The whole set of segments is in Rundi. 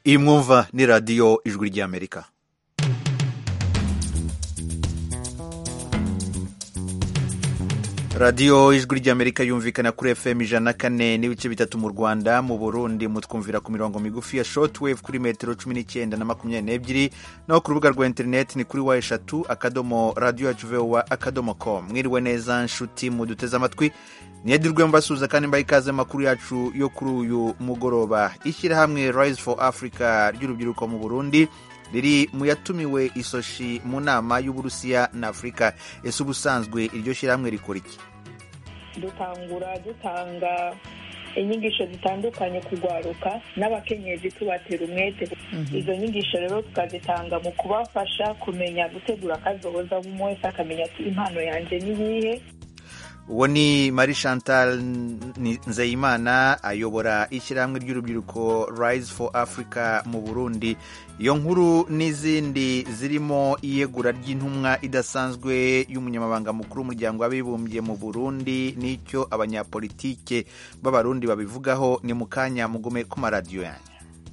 iyi mwumva ni radiyo ijwi ry'amerika radiyo ijwi ry'amerika yumvikana kuri fm ijana na kane n'ibice bitatu mu rwanda mu burundi mutwumvira ku mirongo migufi ya shortwave kuri metero cumi n'icyenda na makumyabiri n'ebyiri naho ku rubuga rwa interineti ni kuri wa eshatu akadomo radiyo yacu vowa akadomo com mwiriwe neza nshuti muduteze amatwi niyadirwe mbasuhuza kandi mbaha ikaze amakuru yacu yo kuri uyu mugoroba ishyirahamwe rise for africa ry'urubyiruko mu burundi riri mu yatumiwe isoshi mu nama y'uburusiya na afurika ese ubusanzwe iryo shyirahamwe rikora iki dutangura dutanga inyigisho zitandukanye kugwaruka n'abakenyezi tubatera umwete izo nyigisho rero tukazitanga mu kubafasha kumenya gutegura akazoza umwe wese akamenya ati impano yanjye ni iyihe uwo ni marie chantal nzeyimana ayobora ishyirahamwe ry'urubyiruko rise for africa mu burundi iyo nkuru n'izindi zirimo iyegura ry'intumwa idasanzwe y'umunyamabanga mukuru w'umuryango w'abibumbye mu burundi n'icyo abanyapolitike b'abarundi babivugaho ni mu kanya mugume ku maradiyo yanyu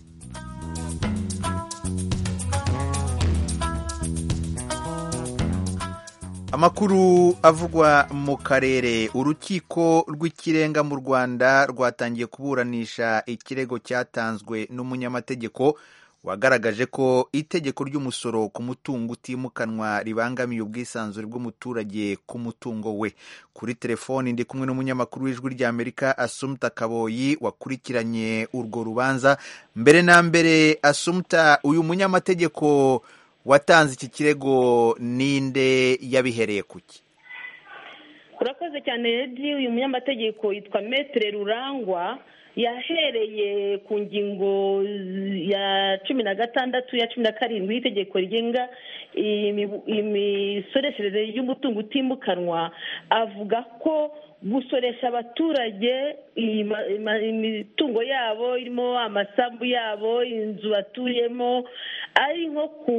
amakuru avugwa mu karere urukiko rw'ikirenga mu rwanda rwatangiye kuburanisha ikirego cyatanzwe n'umunyamategeko wagaragaje ko itegeko ry'umusoro ku mutungo utimukanwa ribangamiye ubwisanzure bw'umuturage ku mutungo we kuri telefoni ndi kumwe n'umunyamakuru w'ijwi ry'amerika asumta kaboyi wakurikiranye urwo rubanza mbere na mbere asumta uyu munyamategeko watanze iki kirego ninde yabihereye kuki urakoze cyane redi uyu munyamategeko yitwa metere rurangwa yahereye ku ngingo ya cumi na gatandatu ya cumi na karindwi y'itegeko rigenga imisoreshereze y'umutungo utimukanwa avuga ko gusoresha abaturage imitungo yabo irimo amasambu yabo inzu batuyemo ari nko ku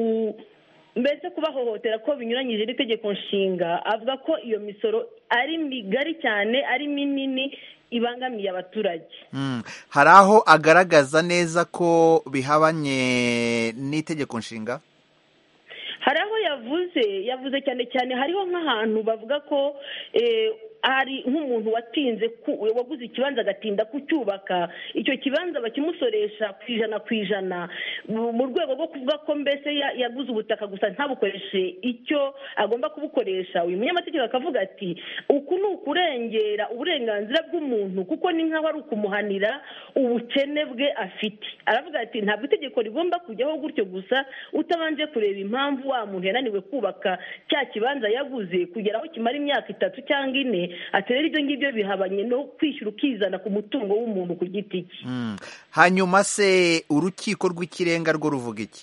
mbese kubahohotera ko binyuranyije n'itegeko nshinga avuga ko iyo misoro ari migari cyane ari minini ibangamiye abaturage hari aho agaragaza neza ko bihabanye n'itegeko nshinga hari aho yavuze yavuze cyane cyane hariho nk'ahantu bavuga ko hari nk'umuntu watinze waguze ikibanza agatinda kucyubaka icyo kibanza bakimusoresha ku ijana ku ijana mu rwego rwo kuvuga ko mbese yaguze ubutaka gusa ntabukoreshe icyo agomba kubukoresha uyu munyamategeko akavuga ati uku ni ukurengera uburenganzira bw'umuntu kuko ni nk'aho ari ukumuhanira ubukene bwe afite aravuga ati ntabwo itegeko rigomba kujyaho gutyo gusa utabanje kureba impamvu wa muntu yananiwe kubaka cya kibanza yaguze kugera aho kimara imyaka itatu cyangwa ine ati rero ibyo ngibyo bihabanye no kwishyura ukizana ku mutungo w'umuntu ku giti cye hanyuma se urukiko rw'ikirenga rwo ruvuga iki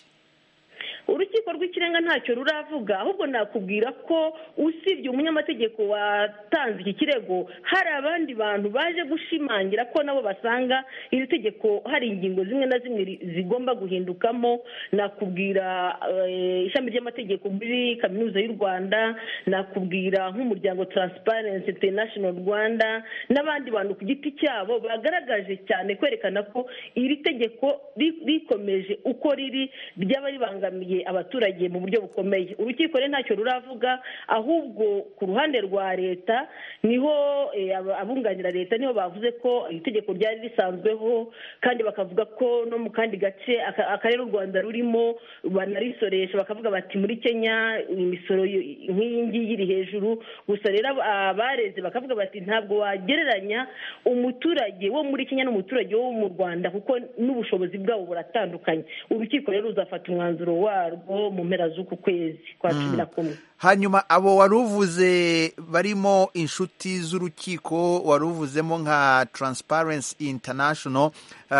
urukiko rw'ikirenga ntacyo ruravuga ahubwo nakubwira ko usibye umunyamategeko watanze iki kirego hari abandi bantu baje gushimangira ko nabo basanga iri tegeko hari ingingo zimwe na zimwe zigomba guhindukamo nakubwira ishami ry'amategeko muri kaminuza y'u rwanda nakubwira nk'umuryango Transparency International rwanda n'abandi bantu ku giti cyabo bagaragaje cyane kwerekana ko iri tegeko rikomeje uko riri ryaba ribangamiye abaturage mu buryo bukomeye urukiko rero ntacyo ruravuga ahubwo ku ruhande rwa leta niho abunganira leta niho bavuze ko iri tegeko ryari risanzweho kandi bakavuga ko no mu kandi gace akarere u rwanda rurimo banarisoresha bakavuga bati muri kenya imisoro nk'iyi ngiyi iri hejuru gusa rero abareze bakavuga bati ntabwo wagereranya umuturage wo muri kenya n'umuturage wo mu rwanda kuko n'ubushobozi bwabo buratandukanye urukiko rero ruzafata umwanzuro warwo mu mpera z'uku kwezi kwa cumi na kumwe hanyuma abo wari uvuze barimo inshuti z'urukiko wari uvuzemo nka Transparency International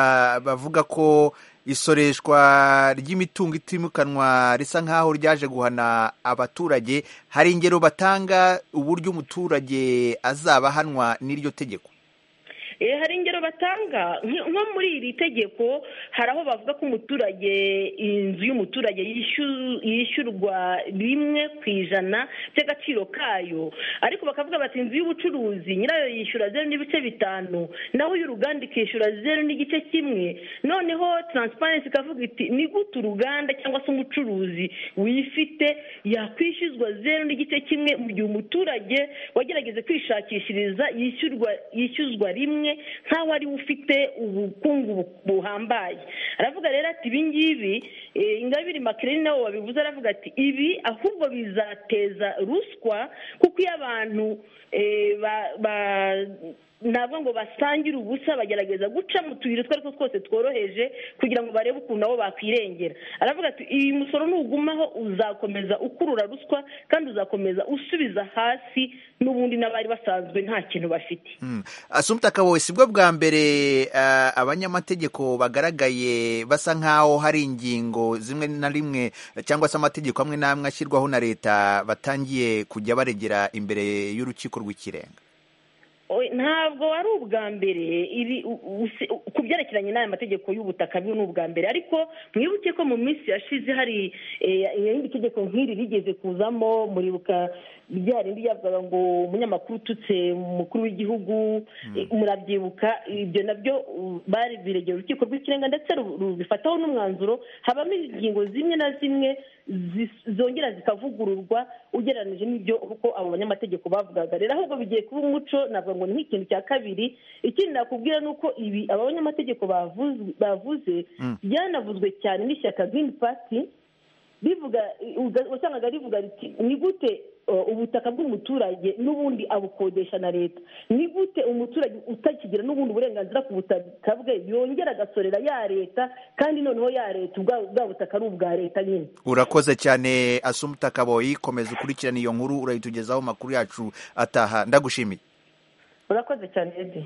bavuga ko isoreshwa ry'imitungo itimukanwa risa nk'aho ryaje guhana abaturage hari ingero batanga uburyo umuturage azaba ahanwa n'iryo tegeko hari ingero natanga nko muri iri tegeko hari aho bavuga ko umuturage inzu y'umuturage yishyurwa rimwe ku ijana by'agaciro kayo ariko bakavuga bati inzu y'ubucuruzi nyirayo yishyura zeru n'ibice bitanu naho y'uruganda ikishyura zeru n'igice kimwe noneho taransiparensi ikavuga iti ni gute uruganda cyangwa se umucuruzi wifite yakwishyuzwa zeru n'igice kimwe mu gihe umuturage wagerageze kwishakishiriza yishyurwa yishyuzwa rimwe nk'aho ariwe ufite ubukungu buhambaye aravuga rero ati ibi ngibi ingabire makirere nabo babivuze aravuga ati ibi ahubwo bizateza ruswa kuko iyo abantu ntabwo ngo basangire ubusa bagerageza guca mu tuyira utwo ari two twose tworoheje kugira ngo barebe ukuntu nabo bakwirengera aravuga ati iyi musoro nugumaho uzakomeza ukurura ruswa kandi uzakomeza usubiza hasi n'ubundi n'abari basanzwe nta kintu bafite asumta kabowe si bwo bwa mbere abanyamategeko bagaragaye basa nk'aho hari ingingo zimwe na rimwe cyangwa se amategeko amwe n'amwe ashyirwaho na leta batangiye kujya baregera imbere y'urukiko rw'ikirenga ntabwo ari ubwa mbere ku byerekeranye n'aya mategeko y'ubutaka ni ubwa mbere ariko mwibuke ko mu minsi yashize hari irindi tegeko nk'iri rigeze kuzamo muribuka rya rindi ryavugaga ngo umunyamakuru ututse umukuru w'igihugu murabyibuka ibyo nabyo bari biregera urukiko rw'ikirenga ndetse rubifataho n'umwanzuro habamo ingingo zimwe na zimwe zongera zikavugururwa ugereranyije n'ibyo uko abo banyamategeko bavugaga rero ahubwo bigiye kuba umuco ntabwo ngo ni nk'ikintu cya kabiri ikindi nakubwira ni uko ibi aba banyamategeko bavuze byanavuzwe cyane n'ishyaka girini pati rivuga wasangaga rivuga riti ni gute ubutaka bw'umuturage n'ubundi abukodesha na leta ni gute umuturage utakigira n'ubundi burenganzira ku butaka bwe yongera agasorera ya leta kandi noneho ya leta bwa butaka ari ubwa leta nyine urakoze cyane asumuta kaboyi komeza ukurikirane iyo nkuru urayitugezaho amakuru yacu ataha ndagushimiye urakoze cyane edi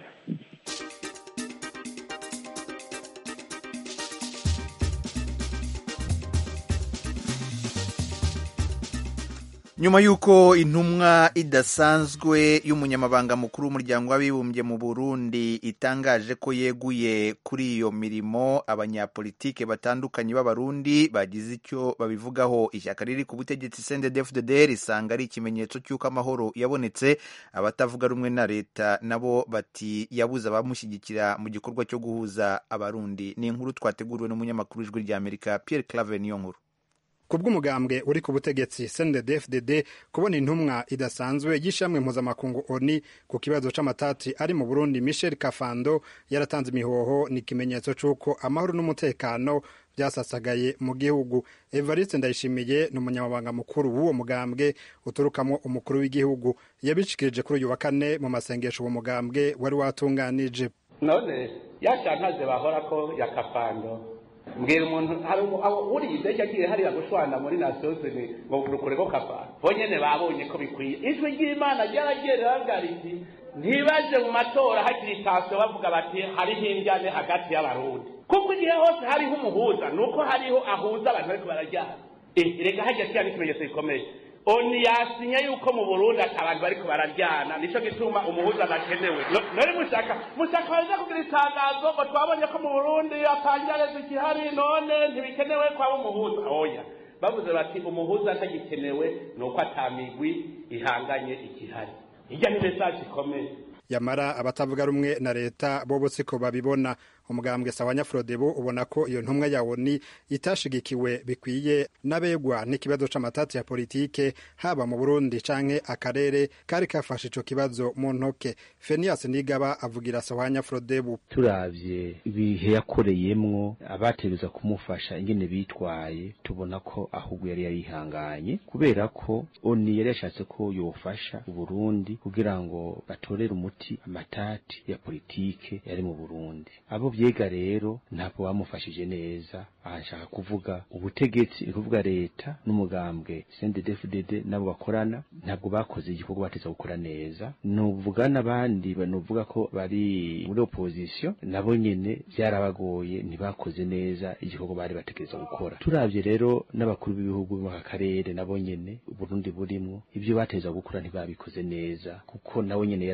nyuma y'uko intumwa idasanzwe y'umunyamabanga mukuru w'umuryango w'abibumbye mu burundi itangaje ko yeguye kuri iyo mirimo abanyapolitike batandukanye b'abarundi bagize icyo babivugaho ishyaka riri ku butegetsi cndfdd risanga ari ikimenyetso cy'uko amahoro yabonetse abatavuga rumwe na leta nabo bati yabuze abamushyigikira mu gikorwa cyo guhuza abarundi ni inkuru twateguriwe n'umunyamakuru w'ijwi ry'amerika pierre clave niyo nkuru ku bw'umugambwe uri ku butegetsi CNDD-FDD kubona intumwa idasanzwe y'ishamwe mpuzamakungu ONU ku kibazo c'amatati ari mu Burundi Michel Kafando yaratanze imihoho ni ikimenyetso c'uko amahoro n'umutekano byasasagaye mu gihugu Evariste Ndayishimiye ni umunyamabanga mukuru w'uwo mugambwe uturukamo umukuru w'igihugu yabishikirije kuri uyu wa kane mu masengesho uwo mugambwe wari watunganije none yashantaze bahora ko ya Kafando mbwira umuntu hari uriye indege agiye hariya gushwana muri nasiyozini ngo rukure ko kafara bo nyene babonye ko bikwiye ijwi ry'imana ryaragiye riravuga riti ntibaje mu matora hakiri itansiyo bavuga bati hariho injyane hagati y'abarundi kuko igihe hose hariho umuhuza ni uko hariho ahuza abantu bariko barajyana reka hajya kiriya n'ikimenyetso gikomeye oni yasinye yuko mu burundi ati abantu bariko bararyana nico gituma umuhuza adakenewe none mushaka mushaka baza kugira itangazo ngo twabonye ko mu burundi atangareza ikihari none ntibikenewe kwaba umuhuza oya bavuze bati umuhuza atagikenewe ni uko atamigwi ihanganye ikihari hirya ni mesaje ikomeye yamara abatavuga rumwe na leta bo siko babibona umugambwe sawanya frodebu ubona ko iyo ntumwa ya oni itashigikiwe bikwiye n'abegwa n'ikibazo c'amatati ya politike haba mu burundi canke akarere kari kafashe ico kibazo mu ntoke fenias nigaba avugira sawanya frodebu turavye ibihe yakoreyemwo abategereza kumufasha ingene bitwaye tubona ko ahubwo yari yarihanganye kubera ko oni yari yashatse ko yofasha uburundi kugira ngo batorere umuti amatati ya politike yari mu burundi abo vyega rero ntabwo bamufashije neza ahashaka kuvuga ubutegetsi ni kuvuga leta n'umugambwe CNDD-FDD nabo bakorana ntabwo bakoze igikorwa bateza gukora neza nuvuga n'abandi banuvuga ko bari muri opposition nabo nyene byarabagoye ntibakoze neza igikorwa bari bategereza gukora turavye rero n'abakuru b'ibihugu mu karere nabo nyene Burundi burimwo ibyo bateza gukora ntibabikoze neza kuko nabo nyene yarabivuze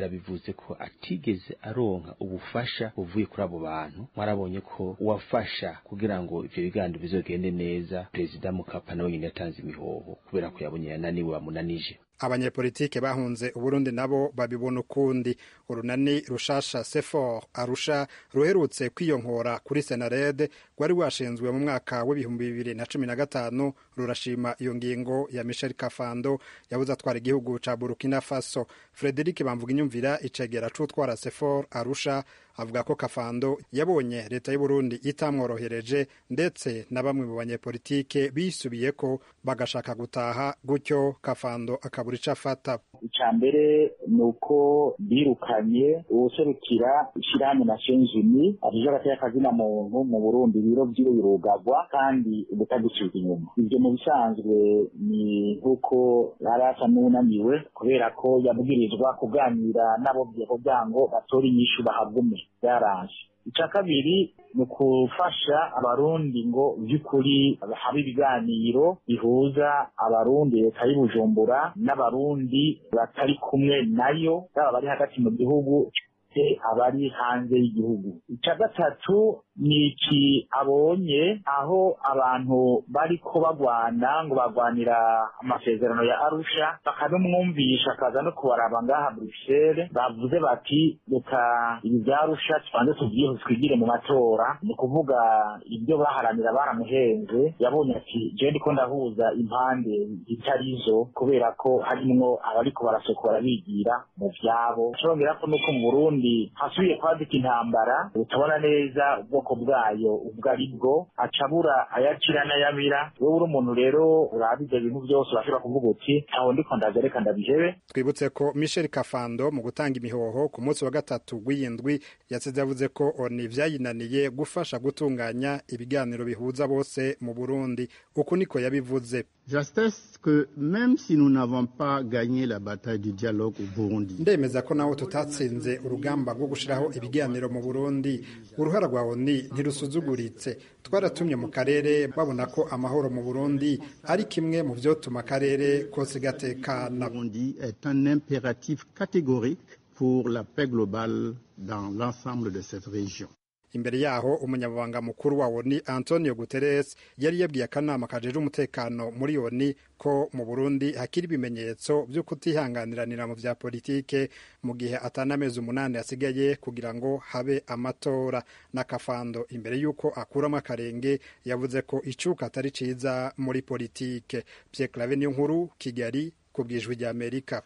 yavuze ko atigeze aronka ubufasha buvuye kuri abo bantu mwarabonye ko uwafasha kugira ngo ivyo biganiro bizogende neza perezida mukapa nawe nyine yatanze imihoho kubera ko yabonye yananiwe bamunanije abanyepolitike bahunze uburundi nabo babibona ukundi urunani rushasha sefor arusha ruherutse kwiyonkora kuri senarede rwari washinzwe mu mwaka w'ibihumbi bibiri na cumi na gatanu rurashima iyo ngingo ya michel kafando yabuze atwara igihugu ca burkina faso frederic bamvuga inyumvira icegera c'utwara sefor arusha avuga ko kafando yabonye leta y'uburundi itamworohereje ndetse na bamwe mu banyepolitike bisubiye ko bagashaka gutaha gutyo kafando akabura ico afata icya mbere ni uko birukanye uwuserukira ishyirahamwe nations unies ajije agateka kazina muntu mu burundi ibiro vyiwe birugagwa kandi ubutagucika inyuma ivyo mu bisanzwe ni nk'uko yari asa n'unaniwe kubera ko yabwirizwa kuganira n'abo kugira ngo batore inyishu bahagume byaraje icya kabiri ni ukufasha abarundi ngo by'ukuri habe ibiganiro bihuza abarundi leta y'ubujumbura n'abarundi batari kumwe nayo baba bari hagati mu gihugu abari hanze y'igihugu icya gatatu ni iki abonye aho abantu bariko bagwana ngo bagwanira amasezerano ya arusha bakanumwumvisha akaza no kubaraba ngaha bruxelles bavuze bati reka ibi bya arusha tubanze tubyihe twigire mu matora ni ukuvuga ibyo baharanira baramuhenze yabonye ati je ndiko ndahuza impande zitari zo kubera ko harimwo abariko barasokora bigira mu vyabo congera ko nuko mu burundi hasubiye kwadika intambara utabona neza ubwoko bwayo ubwo ari bwo acabura ayakira n'ayabira wowe uri umuntu rero uraba ivyo bintu byose urashobora kuvuga uti aho ndiko ndaza reka ndabihebe twibutse ko michel kafando mu gutanga imihoho ku munsi wa gatatu w'iyindwi yasize yavuze ko oni vyayinaniye gufasha gutunganya ibiganiro bihuza bose mu burundi uku niko yabivuze J'atteste que même si nous n'avons pas gagné la bataille du dialogue au Burundi, ndemeza ko naho tutatsinze urugamba rwo gushiraho ibiganiro mu burundi uruhara rwa oni ntirusuzuguritse twaratumye mu karere babona ko amahoro mu burundi ari kimwe mu vyotuma akarere kose gatekana Burundi est un impératif catégorique pour la paix globale dans l'ensemble de cette région. imbere yaho umunyamabanga mukuru wa oni antonio guterres yari yabwiye akanama kajejwe umutekano muri oni ko mu burundi hakiri ibimenyetso vyo kutihanganiranira mu vya politike mu gihe atanamezi umunani asigaye kugira ngo habe amatora na kafando imbere y'uko akuramo akarenge yavuze ko icuka atari ciza muri politike pierre clave niyo nkuru kigali ku bwijwi rya amerika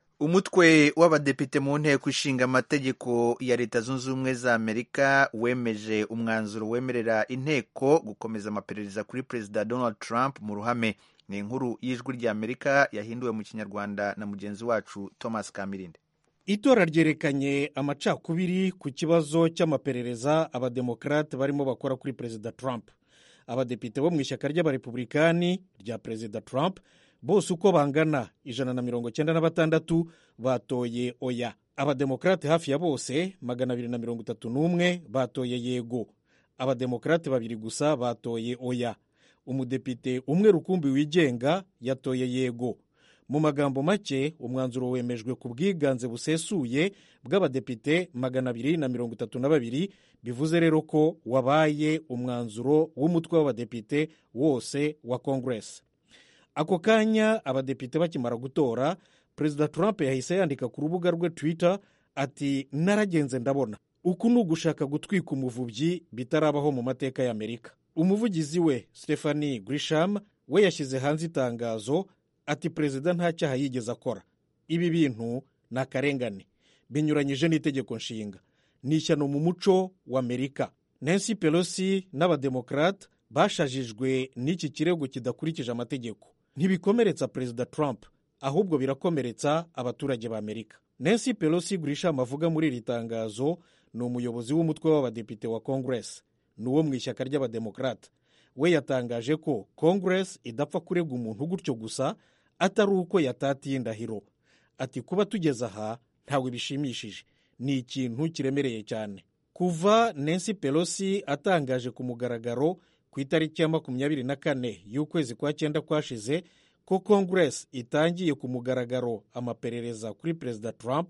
umutwe w'abadepite mu nteko ishinga amategeko ya leta zunze ubumwe za amerika wemeje umwanzuro wemerera inteko gukomeza amaperereza kuri perezida donald trump mu ruhame ni inkuru y'ijwi rya amerika yahinduwe mu kinyarwanda na mugenzi wacu thomas kamirinde itora ryerekanye amacakubiri ku kibazo cy'amaperereza abademokarate barimo bakora kuri perezida trump abadepite bo mu ishyaka ry'abarepublikani rya perezida trump bose uko bangana ijana na mirongo cyenda na batandatu batoye oya abademokarate hafi ya bose magana abiri na mirongo itatu n'umwe batoye yego abademokarate babiri gusa batoye oya umudepite umwe rukumbi wigenga yatoye yego mu magambo make umwanzuro wemejwe ku bwiganze busesuye bw'abadepite magana abiri na mirongo itatu na babiri bivuze rero ko wabaye umwanzuro w'umutwe w'abadepite wose wa kongeresi ako kanya abadepite bakimara gutora perezida trump yahise yandika ku rubuga rwe twitter ati naragenze ndabona uku ni ugushaka gutwika umuvubyi bitarabaho mu mateka y'amerika umuvugizi we stephanie grisham we yashyize hanze itangazo ati perezida nta cyaha yigeze akora ibi bintu ni akarengane binyuranyije n'itegeko nshinga ni ishyano mu muco w'amerika nancy pelosi n'abademokarate bashajijwe n'iki kirego kidakurikije amategeko ntibikomeretsa perezida trump ahubwo birakomeretsa abaturage ba amerika nancy pelosi grisham avuga muri iri tangazo ni umuyobozi w'umutwe w'abadepite wa congress ni uwo mu ishyaka ry'abademokarate we yatangaje ko congress idapfa kurega umuntu gutyo gusa atari uko yatatiye indahiro ati kuba tugeze aha ntawe bishimishije ni ikintu kiremereye cyane kuva nancy pelosi atangaje ku mugaragaro ku itariki ya makumyabiri na kane y'ukwezi kwa cyenda kwashize ko congress itangiye ku mugaragaro amaperereza kuri perezida trump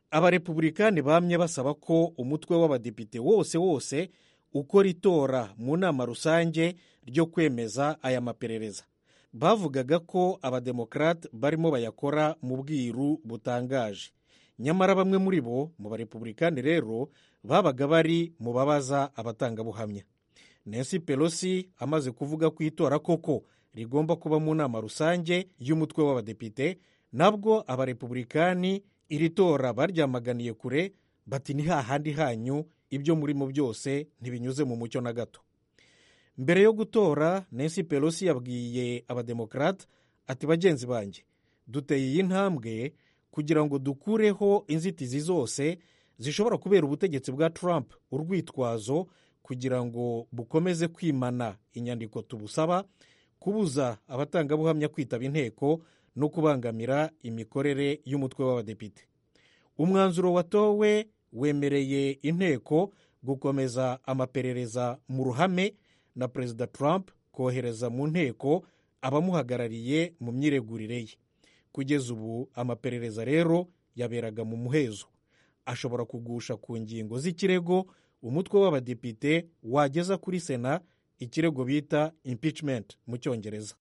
abarepubulikani bamye basaba ko umutwe w'abadepite wose wose ukora itora mu nama rusange ryo kwemeza aya maperereza bavugaga ko abademokarate barimo bayakora mu bwiru butangaje nyamara bamwe muri bo mu barepubulikani rero babaga bari mu babaza abatangabuhamya nancy pelosi amaze kuvuga ko itora koko rigomba kuba mu nama rusange y'umutwe w'abadepite nabwo abarepubulikani iri tora baryamaganiye kure bati ni hahandi hanyu ibyo murimo byose ntibinyuze mu mucyo na gato mbere yo gutora nancy pelosi yabwiye abademokarate ati bagenzi banjye duteye iyi ntambwe kugira ngo dukureho inzitizi zose zishobora kubera ubutegetsi bwa trump urwitwazo kugira ngo bukomeze kwimana inyandiko tubusaba kubuza abatangabuhamya kwitaba inteko no kubangamira imikorere y'umutwe w'abadepite umwanzuro watowe wemereye inteko gukomeza amaperereza mu ruhame na perezida trump kohereza mu nteko abamuhagarariye mu myiregurire ye kugeza ubu amaperereza rero yaberaga mu muhezo ashobora kugusha ku ngingo z'ikirego umutwe w'abadepite wageza kuri sena ikirego bita impeachment mu cyongereza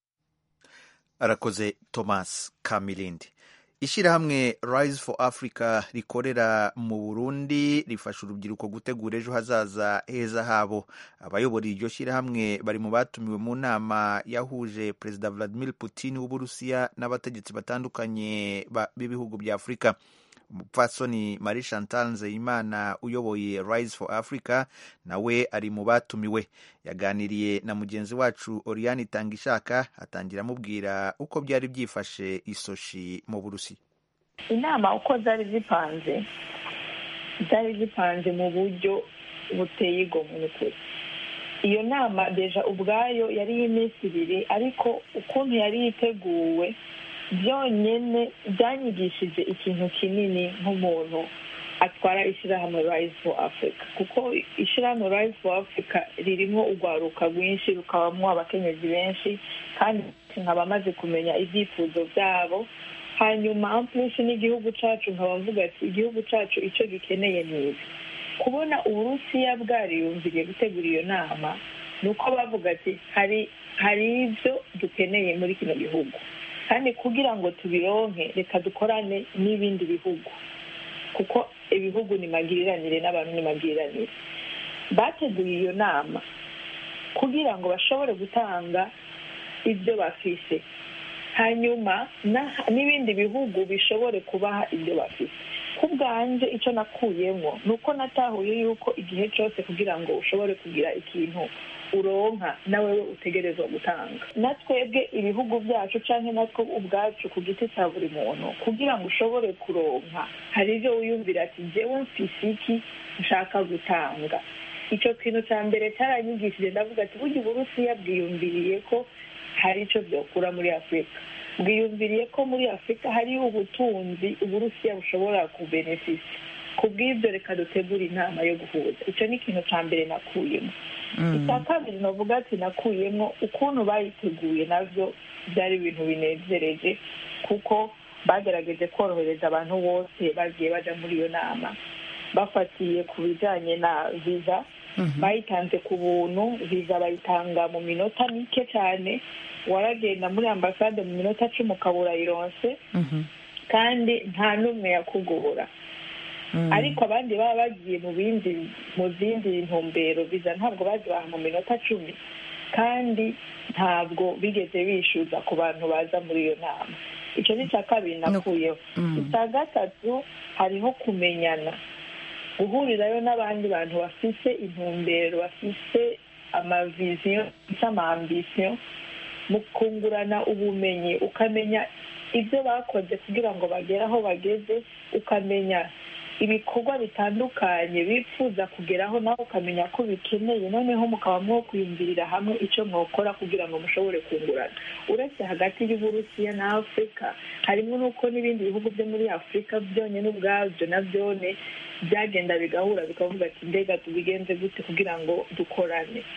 arakoze thomas kamilindi ishyirahamwe rise for africa rikorera mu burundi rifasha urubyiruko gutegura ejo hazaza heza habo abayobora iryo shyirahamwe bari mu batumiwe mu nama yahuje perezida vladimir putin w'uburusiya n'abategetsi batandukanye b'ibihugu bya afurika umupfasoni marie chantal nzeyimana uyoboye rise for africa nawe ari mu batumiwe yaganiriye na mugenzi wacu oriane itangishaka atangira amubwira uko byari byifashe isoshi mu burusi inama uko zari zipanze zari zipanze mu buryo buteye igomwe n'ukuri iyo nama deja ubwayo yari iy'iminsi ibiri ariko ukuntu yari yiteguwe byonyine byanyigishije ikintu kinini nk'umuntu atwara ishyirahamwe rise for africa kuko ishyirahamwe rise for africa ririmo urwaruka rwinshi rukabamo abakenyezi benshi kandi nkaba amaze kumenya ibyifuzo byabo hanyuma ampulisi n'igihugu cyacu nkaba mvuga ati igihugu cyacu icyo gikeneye ni ibi kubona uburusiya bwariyumviriye gutegura iyo nama ni uko bavuga ati hari hari ibyo dukeneye muri kino gihugu kandi kugira ngo tubironke reka dukorane n'ibindi bihugu kuko ibihugu ni magiriranire n'abantu ni magiriranire bateguye iyo nama kugira ngo bashobore gutanga ibyo bafise hanyuma n'ibindi bihugu bishobore kubaha ibyo bafite ku bwanjye icyo nakuyemo ni uko natahuye yuko igihe cyose kugira ngo ushobore kugira ikintu uronka nawe we utegerezwa gutanga na twebwe ibihugu byacu cyangwa natwe ubwacu ku giti cya buri muntu kugira ngo ushobore kuronka hari ibyo wiyumvira ati njyewe mfise iki nshaka gutanga icyo kintu cya mbere cyaranyigishije ndavuga ati burya uburusiya bwiyumviriye ko hari icyo byakura muri afurika bwiyumviriye ko muri afurika hari ubutunzi uburusiya bushobora kubenefisa ku bw'ibyo reka dutegure inama yo guhuza icyo ni ikintu cya mbere nakuyemo icya kabiri navuga ati nakuyemo ukuntu bayiteguye nabyo byari ibintu binezereje kuko bagerageje korohereza abantu bose bagiye bajya muri iyo nama bafatiye ku bijyanye na viza bayitanze ku buntu viza bayitanga mu minota mike cyane waragenda muri ambasade mu minota cumi ukabura ironse kandi nta n'umwe yakugora ariko abandi baba bagiye mu bindi mu zindi ntumbero viza ntabwo bazibaha mu minota cumi kandi ntabwo bigeze bishyuza ku bantu baza muri iyo nama icyo ni icya kabiri nakuyeho icya gatatu hariho kumenyana guhurirayo n'abandi bantu bafite intumbero bafite amaviziyo bafite amambisiyo mu kungurana ubumenyi ukamenya ibyo bakoze kugira ngo bagere aho bageze ukamenya ibikorwa bitandukanye bifuza kugeraho nawe ukamenya ko bikeneye noneho mukaba mwo kwiyumvirira hamwe icyo mwakora kugira ngo mushobore kungurana uretse hagati y'uburusiya na afurika harimo n'uko n'ibindi bihugu byo muri afurika byonyine ubwabyo na byone byagenda bigahura bikavuga ati mbega tubigenze gute kugira ngo dukorane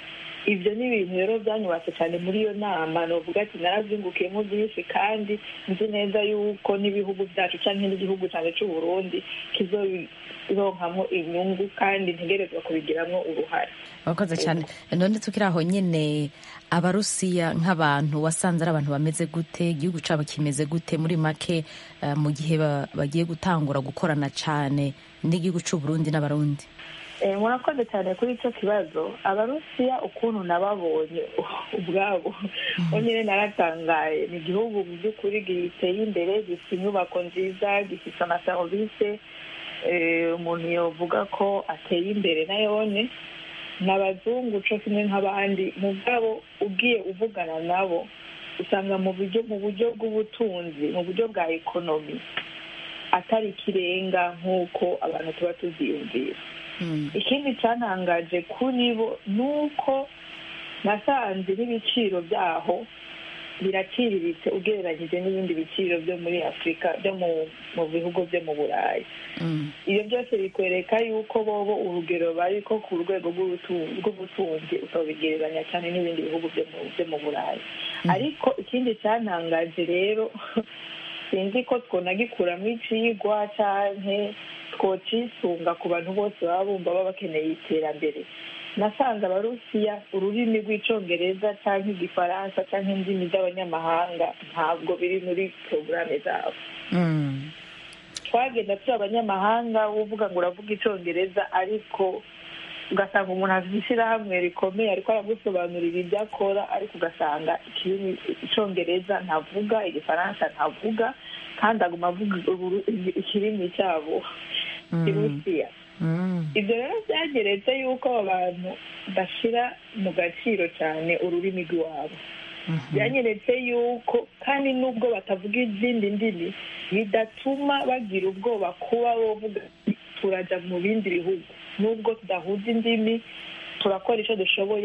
ibyo ni ibintu rero byanyubatse cyane muri iyo nama novuga ati narabyungukiyemo byinshi kandi nzi neza yuko n'ibihugu byacu cyangwa n'igihugu cyane cy'u Burundi kizobironkamo inyungu kandi ntegerezwa kubigiramo uruhare wakoze cyane none tukiri aho nyine abarusiya nk'abantu wasanze ari abantu bameze gute igihugu cyabo kimeze gute muri make mu gihe bagiye gutangura gukorana cyane n'igihugu cy'u Burundi n'abarundi murakoze cyane kuri icyo kibazo abarusiya ukuntu nababonye ubwabo nyine naratangaye ni igihugu mu by'ukuri giteye imbere gifite inyubako nziza gifite amaserivisi umuntu yavuga ko ateye imbere na yone ni abazungu cyo kimwe nk'abandi mu bwabo ugiye uvugana nabo usanga mu buryo mu buryo bw'ubutunzi mu buryo bwa ekonomi atari ikirenga nk'uko abantu tuba tuziyumvira ikindi cyantangaje kuri bo ni uko nasanze n'ibiciro byaho biraciriritse ugereranyije n'ibindi biciro byo muri afurika byo mu bihugu byo mu burayi ibyo byose bikwereka yuko bobo urugero bari ko ku rwego rw'ubutunzi ukabigereranya cyane n'ibindi bihugu byo mu burayi ariko ikindi cyantangaje rero sinzi ko twonagikuramo icigwa cyane twocisunga ku bantu bose baba bumva baba bakeneye iterambere nasanze abarusiya ururimi rw'icyongereza cyangwa igifaransa cyangwa indimi z'abanyamahanga ntabwo biri muri porogaramu zabo twagenda turi abanyamahanga uvuga ngo uravuga icyongereza ariko ugasanga umuntu afite ishyirahamwe rikomeye ariko aragusobanurira ibyo akora ariko ugasanga icyongereza ntavuga igifaransa ntavuga kandi aguma avuga ikirimi cyabo kirusiya ibyo rero byageretse yuko abantu bashyira mu gaciro cyane ururimi rw'iwabo byanyeretse yuko kandi n'ubwo batavuga izindi ndimi bidatuma bagira ubwoba kuba bovuga turajya mu bindi bihugu n'ubwo tudahuza indimi turakora icyo dushoboye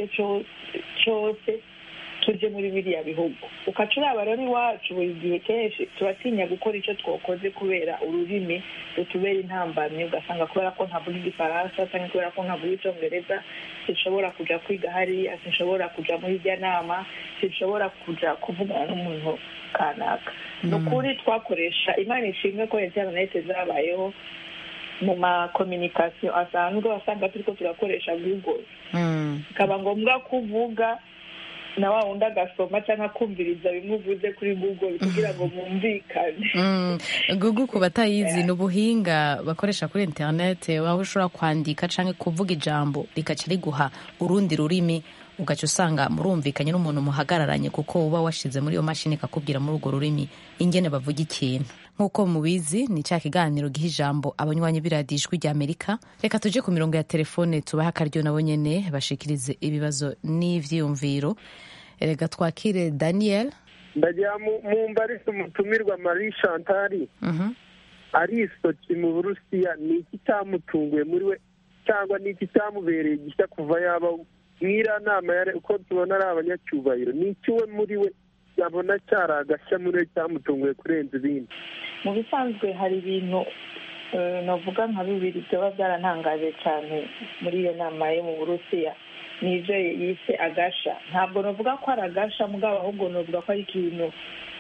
cyose tujye muri biriya bihugu ukaca uraba rero iwacu buri gihe kenshi turatinya gukora icyo twakoze kubera ururimi rutubera intambamyi ugasanga kubera ko ntavuga igifaransa cyangwa kubera ko ntavuga icyongereza sinshobora kujya kwiga hariya sinshobora kujya muri irya nama sinshobora kujya kuvugana n'umuntu kanaka ni ukuri twakoresha imana ishimwe ko interineti zabayeho mu makominikasiyo asanzwe wasanga turi ko turakoresha google bikaba ngombwa ko uvuga na wa wundi agasoma cyangwa akumviriza bimwe uvuze kuri google kugira ngo mwumvikane google ku batayizi ni ubuhinga bakoresha kuri interineti aho ushobora kwandika cyangwa kuvuga ijambo rikaca riguha urundi rurimi ugaca usanga murumvikanye n'umuntu muhagararanye kuko uba washyize muri iyo mashini ikakubwira muri urwo rurimi ingene bavuga ikintu nk'uko mubizi ni cya kiganiro giha ijambo abanywanyi b'iradiyo ijwi rya amerika reka tujye ku mirongo ya telefone tubahe akaryo nabo nyine bashikirize ibibazo n'ibyiyumviro reka twakire daniel ndagira mu mbarisi umutumirwa marie chantari arisoki mu burusiya ni iki cyamutunguye muri we cyangwa ni iki cyamubereye gishya kuva yaba mwiriya nama uko tubona ari abanyacyubahiro ni iki we muri we yabona cyari agashya muri we cyamutunguye kurenza ibindi mu bisanzwe hari ibintu navuga nka bibiri byaba byarantangaje cyane muri iyo nama yo mu burusiya ni ibyo yise agasha ntabwo navuga ko ari agasha mugabo ahubwo navuga ko ari ikintu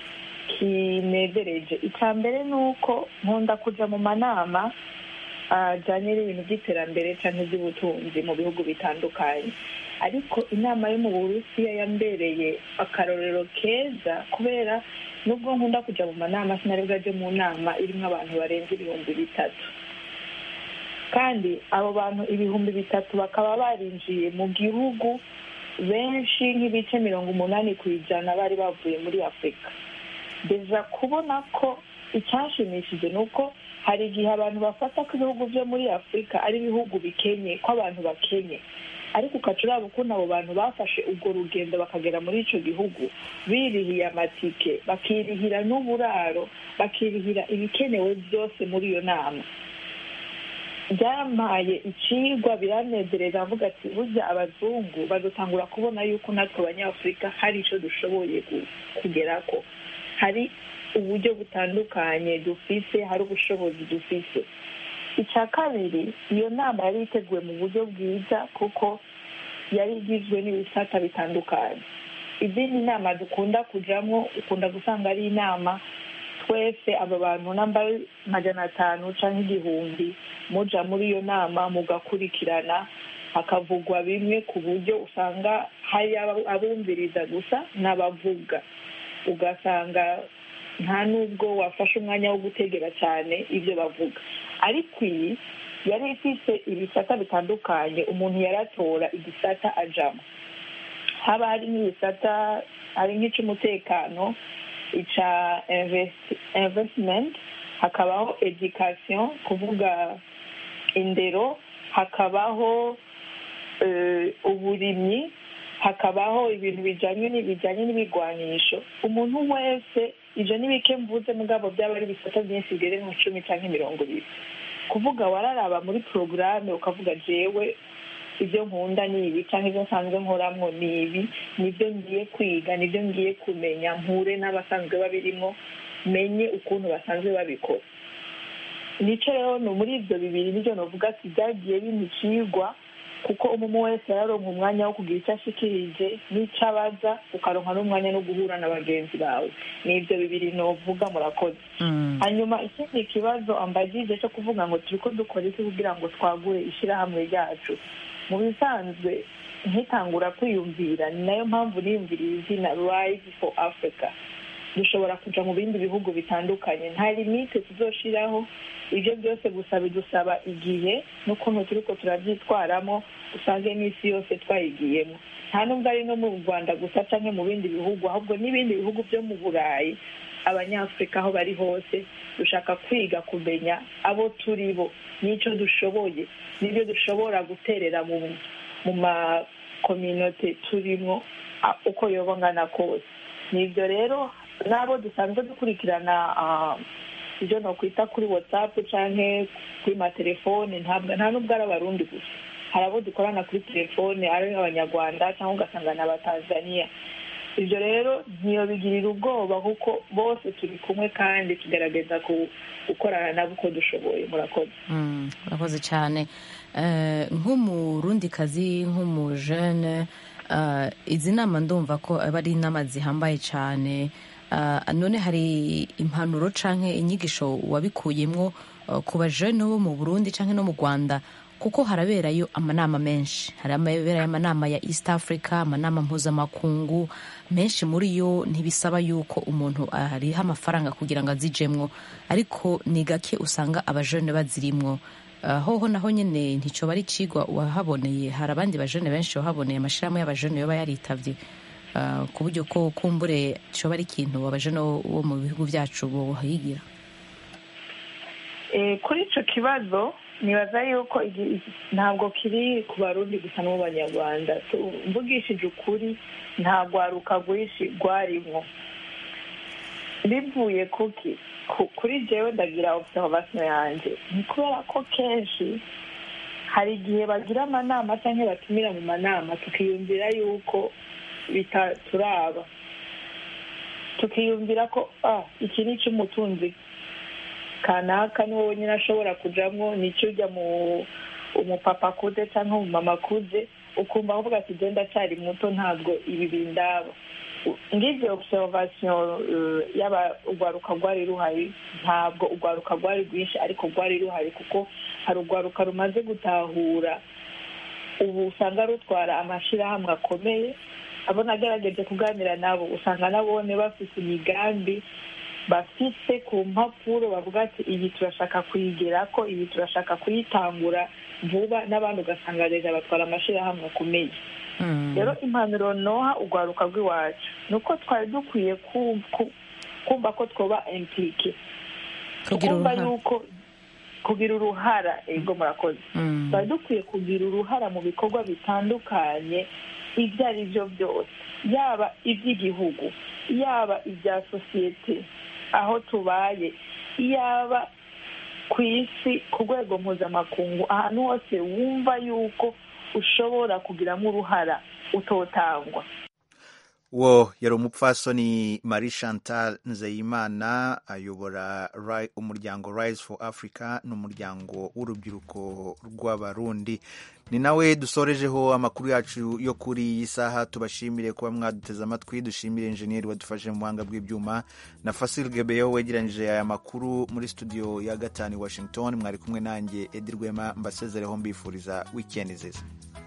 kinezereje icya mbere ni uko nkunda kujya mu manama ajyanye n'ibintu by'iterambere cyangwa iby'ubutunzi mu bihugu bitandukanye ariko inama yo mu burusiya yambereye akarorero keza kubera nubwo nkunda kujya mu manama sinari bwajye mu nama irimo abantu barenze ibihumbi bitatu kandi abo bantu ibihumbi bitatu bakaba barinjiye mu gihugu benshi nk'ibice mirongo umunani ku ijana bari bavuye muri afurika deja kubona ko icyashimishije ni uko hari igihe abantu bafata ko ibihugu byo muri afurika ari ibihugu bikenye ko abantu bakenye ariko ukaca uraba ukuntu abo bantu bafashe urwo rugendo bakagera muri icyo gihugu birihiye amatike bakirihira n'uburaro bakirihira ibikenewe byose muri iyo nama byampaye ikigwa biranezereza avuga ati burya abazungu badutangura kubona yuko natwe abanyafurika hari icyo dushoboye kugera ko hari uburyo butandukanye dufise hari ubushobozi dufise icya kabiri iyo nama yari iteguwe mu buryo bwiza kuko yari igizwe n'ibisata bitandukanye izindi nama dukunda kujamo ukunda gusanga ari inama twese aba bantu namba magana atanu cyangwa igihumbi muja muri iyo nama mugakurikirana hakavugwa bimwe ku buryo usanga hari abumviriza gusa n'abavuga ugasanga nta n'ubwo wafashe umwanya wo gutegera cyane ibyo bavuga ariko iyi yari ifite ibisata bitandukanye umuntu yaratora igisata ajamo haba hari nk'ibisata hari nk'icy'umutekano icya investment hakabaho education kuvuga indero hakabaho uburimyi hakabaho ibintu bijyanye bijyanye n'ibigwanisho umuntu wese ibyo ni bike mvuze mugabo byaba ari ibisata byinshi bigere nka cumi cyangwa mirongo ibiri kuvuga wararaba muri porogaramu ukavuga jewe ibyo nkunda ni ibi cyangwa ibyo nsanzwe nkoramo ni ibi nibyo ngiye kwiga nibyo ngiye kumenya mpure n'abasanzwe babirimo menye ukuntu basanzwe babikora nicyo rero ni muri ibyo bibiri nibyo navuga ati byagiye bimicigwa kuko umuntu wese yaronka umwanya wo kugira icyo ashikirije n'icyo abaza ukaronka n'umwanya no guhura na bagenzi bawe ni ibyo bibiri novuga murakoze hanyuma ikindi kibazo ambagije cyo kuvuga ngo turi ko dukora iki kugira ngo twagure ishyirahamwe ryacu mu bisanzwe nkitangura kwiyumvira ni nayo mpamvu niyumviriye izina rise for africa dushobora kujya mu bindi bihugu bitandukanye nta limite tuzoshiraho ibyo byose gusa bidusaba igihe n'ukuntu turi ko turabyitwaramo usange n'isi yose twayigiyemo nta nubwo ari no mu rwanda gusa cyangwa mu bindi bihugu ahubwo n'ibindi bihugu byo mu burayi abanyafurika aho bari hose dushaka kwiga kumenya abo turi bo n'icyo dushoboye n'ibyo dushobora guterera mu makominote turimo uko yoba angana kose ni ibyo rero n'abo dusanzwe dukurikirana ibyo nakwita kuri watsapu cyangwa kuri matelefone nta nubwo ari abarundi gusa hari abo dukorana kuri telefone ari abanyarwanda cyangwa ugasanga ni abatanzaniya ibyo rero ntiyobigirira ubwoba kuko bose turi kumwe kandi tugerageza gukorana nabo uko dushoboye murakoze murakoze cyane nk'umurundikazi nk'umujene izi nama ndumva ko aba ari inama zihambaye cyane none hari impanuro cyangwa inyigisho wabikuyemo ku bajene bo mu burundi cyangwa no mu rwanda kuko haraberayo amanama menshi haraberayo amanama ya east africa amanama mpuzamakungu menshi muri yo ntibisaba yuko umuntu ariha amafaranga kugira ngo azijemwo ariko ni gake usanga abajene bazirimwo hoho naho nyine nticyo bari kigwa wahaboneye hari abandi bajene benshi wahaboneye amashyirahamwe y'abajene yoba yaritabye ku buryo ko kumbure cyoba ari ikintu abajene bo mu bihugu byacu bohigira kuri icyo kibazo nibaza yuko ntabwo kiri ku barundi gusa no mu banyarwanda mvugishije ukuri nta rwaruka rwinshi rwarimo bivuye kuki kuri jewe ndagira observation yanjye ni kubera ko kenshi hari igihe bagira amanama cyangwa batumira mu manama tukiyumvira yuko bitaturaba tukiyumvira ko iki ni icy'umutunzi kanaka ni wowe nyine ashobora kujyamo nicyo ujya mu umupapa kude cyangwa umumama kude ukumva avuga ati genda cyari muto ntabwo ibi bindaba ngibyo observation yaba urwaruka rwari ruhari ntabwo urwaruka rwari rwinshi ariko rwari ruhari kuko hari urwaruka rumaze gutahura ubu usanga rutwara amashyirahamwe akomeye abona agerageje kuganira nabo usanga nabone bafite imigambi bafite ku mpapuro bavuga ati iyi turashaka kuyigera ko iyi turashaka kuyitangura vuba n'abandi ugasanga leta batwara amashyirahamwe akomeye rero impanuro noha urwaruka rw'iwacu ni uko twari dukwiye kumva ko twoba empike tukumva yuko kugira uruhara ego murakoze twari dukwiye kugira uruhara mu bikorwa bitandukanye ibyo ari byo byose yaba iby'igihugu yaba ibya sosiyete aho tubaye yaba ku isi ku rwego mpuzamakungu ahantu hose wumva yuko ushobora kugiramo uruhara utotangwa uwo yari umupfasoni marie chantal nzeyimana ayobora umuryango rise for africa n'umuryango w'urubyiruko rw'abarundi ni nawe dusorejeho amakuru yacu yo kuri iyi saha tubashimire kuba mwaduteze amatwi dushimire injeniyeri wadufashe mu buhanga bw'ibyuma na fasil gebeyo wegeranyije aya makuru muri studio ya gatanu i washington mwari kumwe nanjye edi rwema mbasezereho mbifuriza wikendi nziza